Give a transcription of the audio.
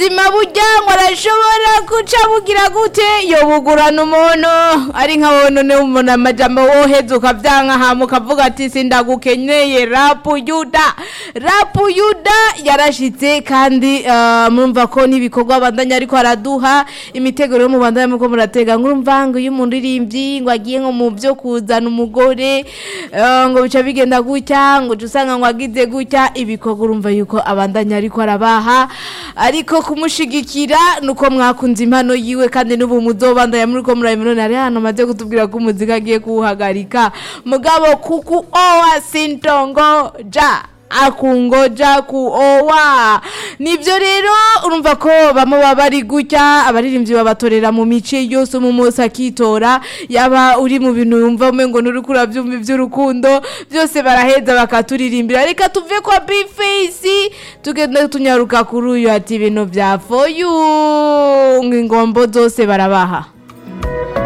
ubuzima burya ngo arashobora guca bugira gute yobugurana umuntu ari nka wowe none umuntu amajambo woheza ukavyanka hama ukavuga ati sindagukenyeye rapu yuda rapu yuda yarashitse kandi eh, murumva ko n'ibikorwa bandanya ariko araduha imiteguro yo mu bandanya muko muratega ngurumva ngo iyo umuntu irimbyi ngo agiye nko mu byo kuzana umugore eh, ngo bica bigenda gutya ngo uca usanga ngo agize gutya ibikorwa urumva yuko abandanya ariko arabaha ariko kumushigikira nuko mwakunze impano yiwe kandi n'ubu muzobandanya muri ko murabibona hari hano maze kutubwira ko umuziki agiye kuwuhagarika mugabo kuku owa sintongo ja akungoja kuowa nivyo rero urumva ko bamwe baba bari gutya abaririmbyi babatorera mu mice yose mu munsi akitora yaba uri mu bintu yumva umengo nuriko uravyumva ivy'urukundo byose baraheza bakaturirimbira reka tuve kwa bface tugende tunyaruka kuri uyu ati ibintu vya foyu ngo ingombo zose barabaha